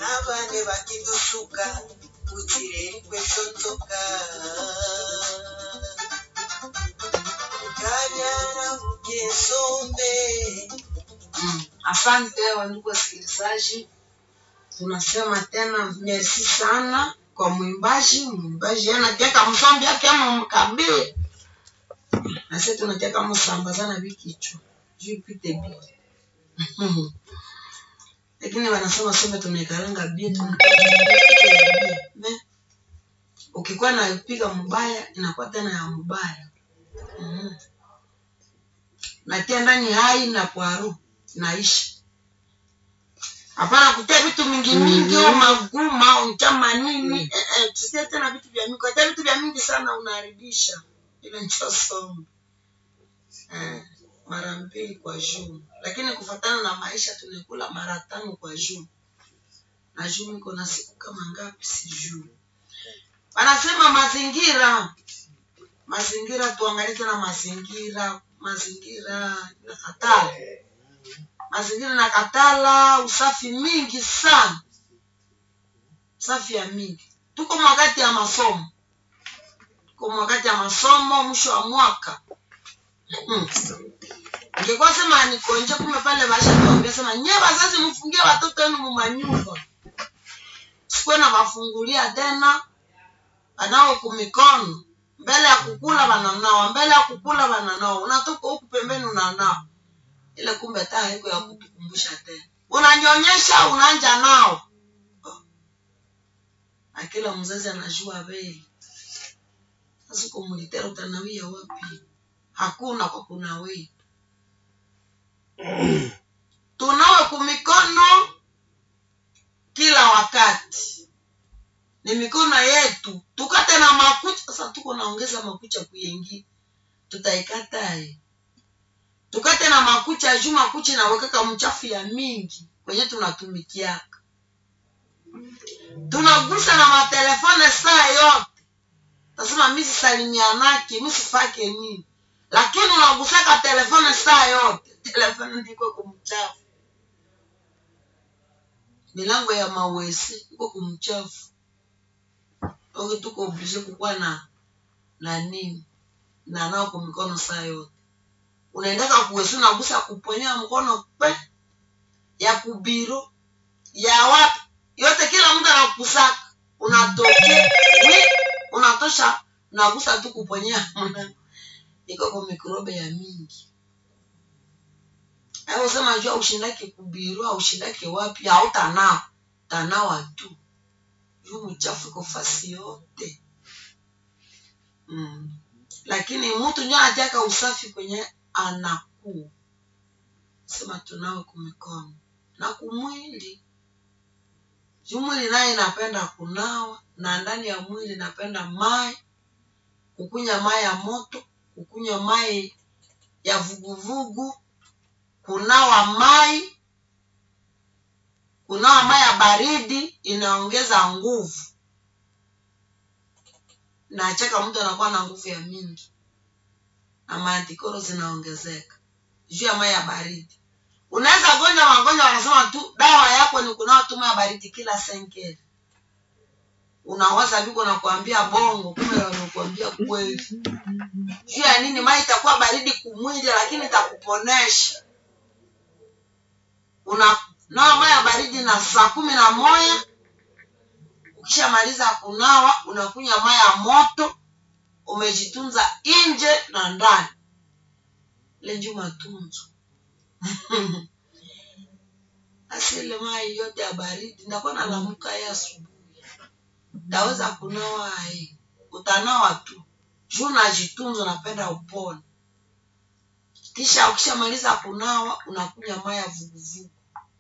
abane bakidusuka kutireri kwesonzoka kabyara bugesombe Mm. Asante wandugu wasikilizaji, tunasema tena merci sana kwa mwimbaji. Mwimbaji anateka mzombi yake ama mkabili, na sisi tunateka msambazana vikichwa juu ipite bi lakini wanasema sombe tunaikaranga bia tunaikaranga ukikuwa naipiga mbaya inakuwa tena ya mbaya mm natia ndani hai na kwaru naisha hapana kutia vitu mingi mingi au maguma au mchama nini eh, eh, tusie tena vitu vya mingi kutia vitu vya mingi sana unaharibisha ile ncho somo eh, mara mbili kwa juu lakini kufatana na maisha tunakula mara tano kwa juu na juu niko na siku kama ngapi sijui wanasema mazingira mazingira tuangalie tena mazingira mazingira na katala mazingira na katala usafi mingi sana usafi ya mingi tuko mwakati ya masomo tuko mwakati ya masomo mwisho wa mwaka mm. ingekuwa sema nikonje kume pale basha tuambia sema nye wazazi mfungie watoto wenu mumanyumba sikuwe na wafungulia tena wanao kumikono mbele ya kukula wananawa mbele ya kukula wananawa unatoka huku pembeni unanawa ile kumbe taa haiko ya kutukumbusha tena unanyonyesha unanja nao na kila mzazi anajua bei sasa kumulitera utanawia wapi hakuna kwa kunawia tunawe kumikono kila wakati ni mikono yetu tukate na makucha sasa tuko naongeza makucha kuyengi tutaikatae tukate na makucha juu makucha inawekaka mchafu ya mingi kwenye tunatumikiaka tunagusa na matelefone saa yote tasema mi sisalimianake mi sifake nini lakini unagusaka telefone saa yote telefone ndiko kumchafu milango ya mawesi iko kumchafu oke tuko oblige kukuwa na na nini na nao kwa mikono saa yote unaendaka kuwesi unagusa kuponyea mkono pe ya kubiro ya wapi yote kila mtu anakusaka unatokea wi unatosha unagusa tu kuponyea iko kwa mikrobe ya mingi au sema jua ushindake kubiru au ushindake wapi hautanawa tanawa tu juu mchafu iko fasi yote mm. lakini mtu njo anataka usafi kwenye anakuu sema tunawe kumikono na kumwili juu mwili naye inapenda kunawa na ndani ya mwili inapenda mai kukunya mai ya moto kukunywa mai ya vuguvugu kunawa mai kunawa mai ya baridi inaongeza nguvu nacheka mtu anakuwa na nguvu ya mingi na maantikoro zinaongezeka juu ya mai ya baridi unaweza gonjwa magonjwa wanasema tu dawa yako ni kunawa tu mai ya baridi kila senkeli unawaza viko nakuambia bongo kumbe wanakuambia kweli juu ya nini mai itakuwa baridi kumwili lakini itakuponesha una nawa mai ya baridi na saa kumi na moja ukishamaliza kunawa unakunywa mai ya moto umejitunza nje na ndani lenju matunzo asile mai yote ya baridi ndakuwa nalamuka ye asubuhi ndaweza kunawa aye utanawa tu juu najitunza napenda upone kisha ukishamaliza kunawa unakunywa mai ya vuguvugu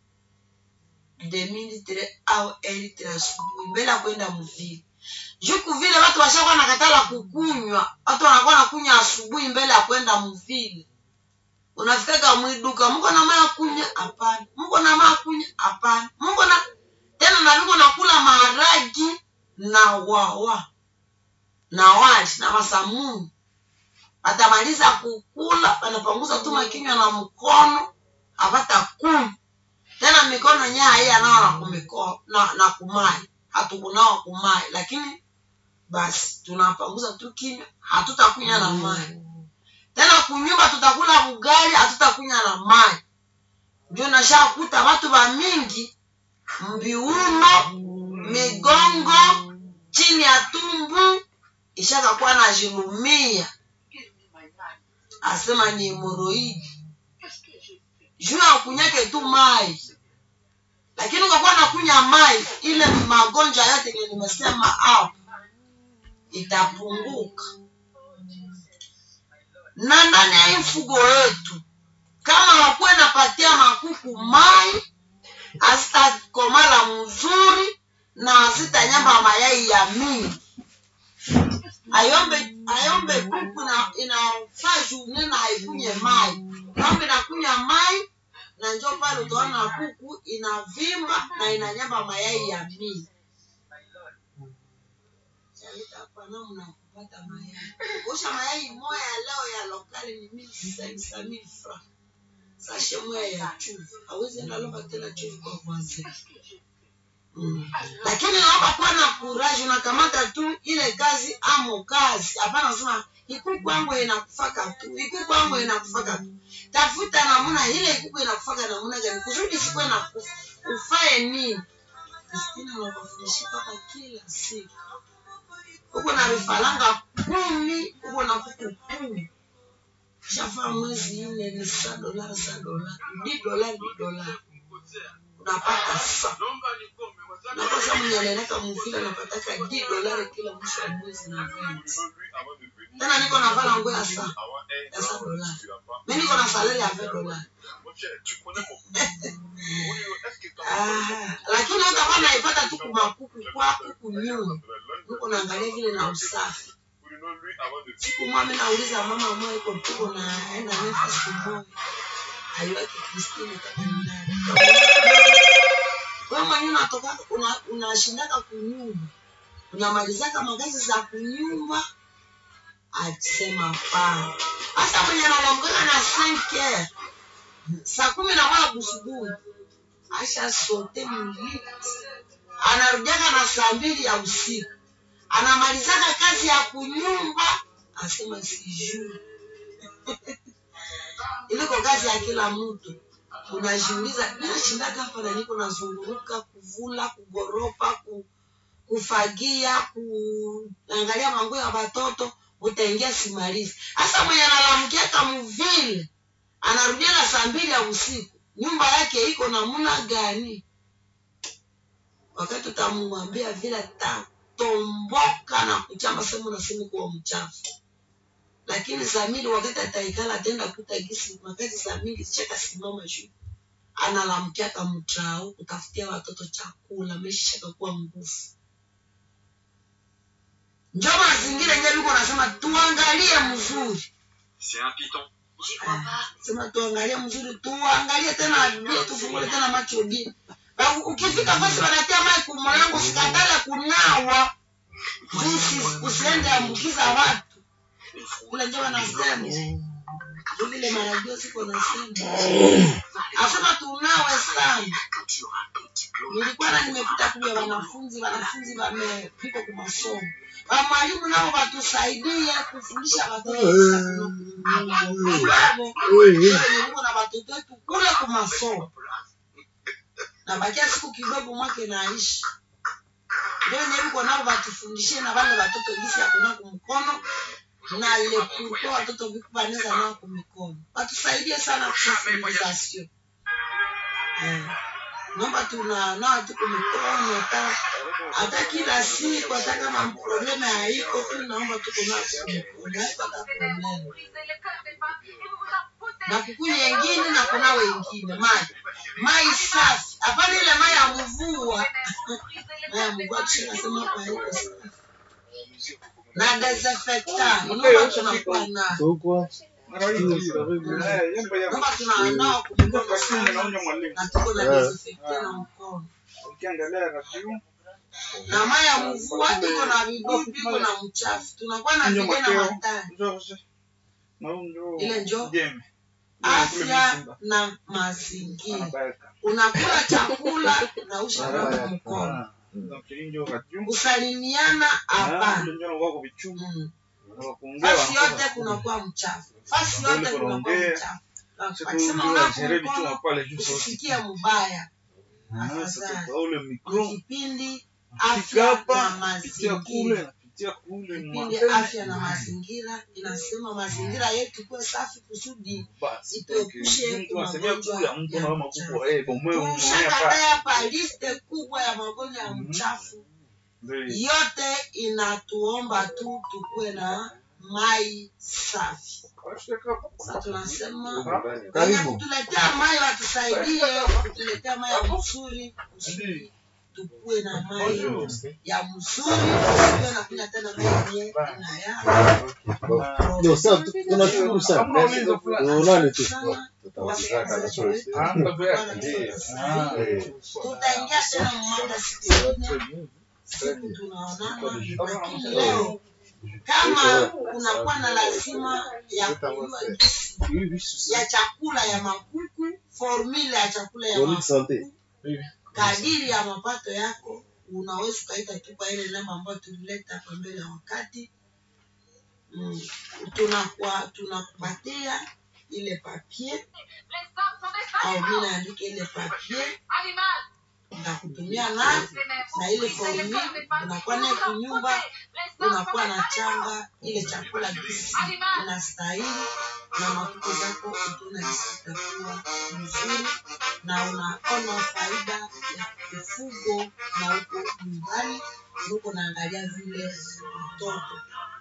demilitre au elitre asubuhi mbele ya kwenda mvile juku vile watu washakuwa na katala kukunywa watu wanakuwa nakunywa asubuhi mbele ya kwenda mvile unafikaga mwiduka mko na maya kunya hapana mko na maya kunya hapana mko na tena na viko nakula maharagi na wawa na wali na masamuni atamaliza kukula anapanguza tu makinywa na mkono apata kumi tena mikono yenyewe haiya nao na kumiko na, na kumai hatukunawa kumai lakini basi tunapanguza tu kinywa hatutakunya na mai tena kunyumba tutakula ugali hatutakunya na mai ndio nashakuta watu wa mingi mbiuno migongo chini ya tumbu ishakakuwa na jilumia asema ni hemoroidi juu ya kunyake tu mai lakini ukakuwa nakunya mai ile magonjwa yote yenye nimesema hapo itapunguka na ndani ya hii mfugo wetu kama wakuwe napatia makuku mai hazitakomala mzuri na hazitanyamba mayai ya mingi ayombe ayombe kuku na inafaa june na haikunye mai ng'ombe inakunywa mai na njo pale utaona kuku inavimba na inanyamba mayai ya mingi Chaleta hapa namna ya kupata mayai usha mayai moya ya leo ya lokali ni mili sensa mili fra sashe moya ya chuvi awezi ndalomba tena chuvi kwa kwanza Mm. lakini naomba kuwa na kuraji unakamata tu ile kazi amo kazi hapana sema ikuku yangu inakufaka tu ikuku yangu inakufaka tu tafuta namuna ile ikuku inakufaka namuna gani kusudi sikuwe na kufa ufae nini Kristina wakafundisha papa kila siku uko na vifaranga kumi uko na kuku kumi shafaa mwezi nne ni sa dola sa dola di dola di dola unapata sa nakosa mnyeleleka mvile napataka di dolari kila mwisho wa mwezi na venti tena niko na vala nguo ya sa ya sa dolari mi niko na salari ya ve dolari Ah, lakini utakuwa naipata tu kumakuku kwako kunyuma niko naangalia vile na usafi siku moja mi nauliza mama moja iko tuko naenda nefa siku moja aiwaki Kristine kama ni nani wewe mwenyewe unatoka una- unashindaka kunyumba unamalizaka magazi za kunyumba asema pana hasa mwenye analamkaka na senke saa kumi na moja kusubuhi asha sote mliti anarudiaka na saa mbili ya usiku anamalizaka kazi ya kunyumba asema sijui iliko kazi ya kila mtu unajiuliza ninashindaga hapa na niko nazunguruka kuvula kugoropa ku, kufagia kuangalia manguo ya watoto utaingia simalizi hasa mwenye analamkiaka muvile anarudia na saa mbili ya usiku nyumba yake iko namuna gani wakati utamwambia vile tatomboka na kuchamba sehemu nasema kuwa mchafu lakini zamili wakati ataikala atenda kuta gisi wakati zamili chaka simama juu analamkiaka mtrao kutafutia watoto chakula ameshishaka kuwa nguvu njo mazingira nje viko nasema tuangalie mzuri C'est un piton. Ah, sema tuangalie mzuri tuangalie tena bia tufungule tena macho bia Na ukifika fasi wanatia mai kumlango sikatala kunawa juu usi- usiende ambukiza watu kule njo wanasema juu vile marajio siko nasema asema tunawe sana nilikuwa na nimepita kule wanafunzi wanafunzi wamepika kwa masomo Wa mwalimu nao watusaidie kufundisha watoto Sababu, wenye niko na watoto wetu kule kwa masomo na bakia siku kidogo mwake naishi ndio wenye viko nao watufundishie na wale watoto jinsi ya kuna kumkono na ile kurko watoto viku wanaweza nao kumikono watusaidie sana kusensibilisation eh naomba tuna nao tu kumikono hata hata kila siku hata kama probleme haiko tu naomba tuko nao tu kumikono haiko hata probleme na kukunywa wengine na kuna wengine maji mai safi hapana ile mai ya mvua mai ya mvua tunasema hapa haiko safi na desinfectant inaomba tunakuwa nayo naomba tunanao kumikono sana na tuko na desinfectant na mkono na mai ya mvua iko na vidudu iko na mchafu tunakuwa na vile na matani ile njo afya na mazingira unakula chakula nausha nawa mkono kusalimiana hapana Mm. fasi yote kunakuwa mchafu fasi yote kunakuwa mchafu akisema unapo mkono usikie mubaya afadhali ni kipindi afya na mazingira kipindi afya na mazingira inasema mazingira yetu kuwe safi kusudi ituepushe magonjwa ya mchafu. Tushakatae hapa liste kubwa ya magonjwa ya mchafu yote inatuomba tu tukuwe na mai safi sasa tunasema wenye Karibu. kutuletea mai watusaidie kutuletea mai ya mzuri kusudi tukuwe na mai ya mzuri tusiwe na kunywa tena mai yenye inayala Ndio sasa tu- tunashukuru sana. Tuonane tu. sana Tutawasiliana wasikilizaji wetu kesho. Bwana tusaidie. tutaingia tena mada siku ingine siku tunaonana lakini leo kama kunakuwa na lazima ya kujua jinsi ya chakula ya makuku formula ya chakula ya Bonne santé. makuku kadiri ya mapato yako unaweza ukaita tu kwa ile namba ambayo tulileta hapa mbele ya wakati mm. tunakuwa tunakupatia ile papier au mi naandika ile papier ndakutumia nayo na ile formula unakuwa naye kunyumba unakuwa na changa ile chakula gisi inastahili na makuko zako utaona gisi itakuwa mzuri na unaona faida ya ufugo na huko nyumbani huko naangalia vile mtoto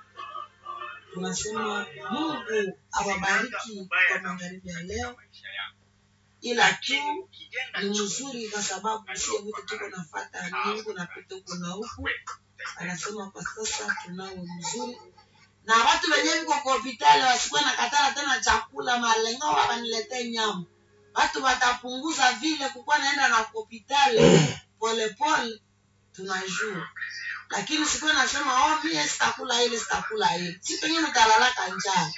tunasema mungu awabariki kwa magharibi ya leo ila tu ni mzuri kwa sababu sio vitu tuko nafata mungu napita huko na huku anasema kwa sasa tunawe mzuri na watu wenyewe viko kwa hospitali wasikuwe na katala tena chakula malengo waniletee nyama watu watapunguza vile kukuwa naenda na hospitali polepole tunajua lakini sikuwe nasema oh mie sitakula ile sitakula ile si pengine utalalaka njaa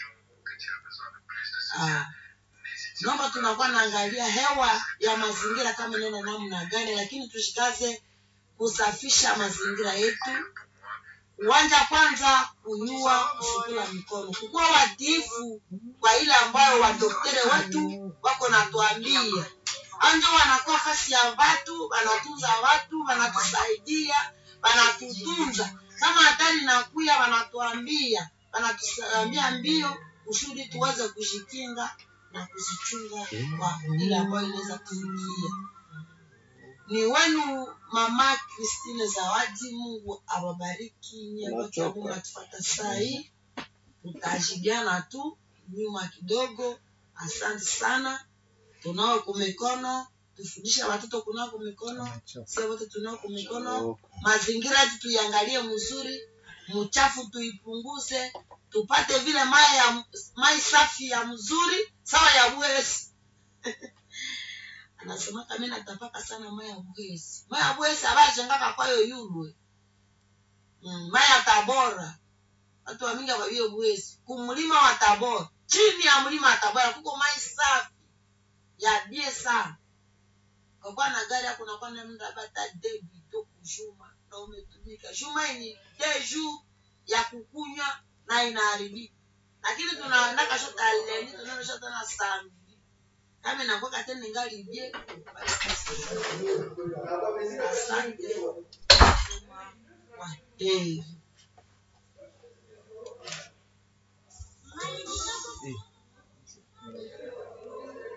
ah naomba tunakuwa naangalia hewa ya mazingira kama neno namna gani lakini tushikaze kusafisha mazingira yetu uwanja kwanza kunyua kusukula mikono kukuwa watiifu kwa ile ambayo wadoktore wetu wako natuambia anjo wanakuwa fasi ya watu wanatunza watu wanatusaidia wanatutunza kama hatari nakuya wanatuambia wanatuambia mbio kusudi tuweze kujikinga na kuzichunga kwa ile ambayo inaweza kufikia ni wenu mama Christine Zawadi. Mungu awabariki nyie wote ambao mnatufuata saa hii, tutajibiana tu nyuma kidogo. Asante sana, tunao kumikono, tufundishe watoto kunao kumikono, sio wote tunao kumikono. Mazingira yetu tuiangalie mzuri, mchafu tuipunguze, tupate vile mai ya mai safi ya mzuri sawa ya bwesi anasema kama natapaka sana maya bwezi maya bwezi abajengaka kwayo yulwe mm, maya tabora watu wamingi wabie bwezi kumlima wa tabora chini ya mlima wa tabora kuko mai safi ya bie sana kakuwa na gari yako nakuwa na mda bata debi to kushuma na umetumika shuma ni deju ya kukunywa na inaharibika lakini tunaendaka shota leni tunaoshota na sambi kama inakuwa tena ningali bie asante kwa heri